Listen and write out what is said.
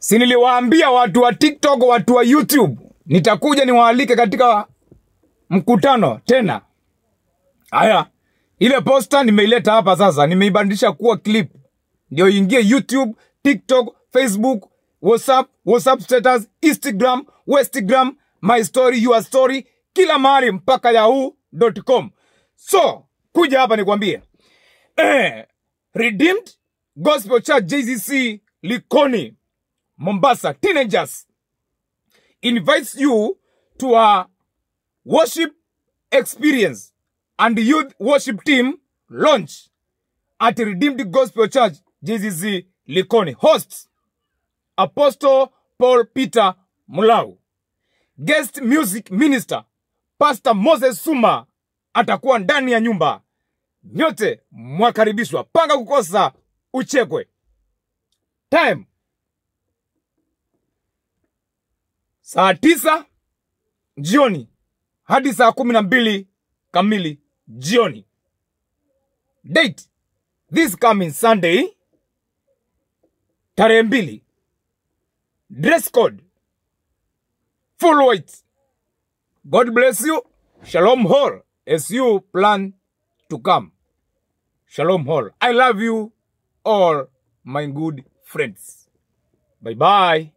si niliwaambia watu wa tiktok watu wa youtube nitakuja niwaalike katika mkutano tena haya ile posta nimeileta hapa sasa nimeibadilisha kuwa clip ndio ingie youtube tiktok facebook whatsapp whatsapp status instagram westgram my story your story kila mahali mpaka yahoo.com so kuja hapa nikwambie eh, redeemed gospel church jcc likoni mombasa teenagers invites you to a worship experience and youth worship team launch at Redeemed Gospel Church, JCC Likoni. Hosts Apostle Paul Peter Mulau. Guest music minister Pastor Moses Suma atakuwa ndani ya nyumba. Nyote mwakaribishwa, panga kukosa uchekwe. Time saa tisa jioni hadi saa kumi na mbili kamili jioni. Date this coming Sunday tarehe mbili. Dress code full white. God bless you. Shalom Hall as you plan to come. Shalom Hall. I love you all my good friends. Bye bye.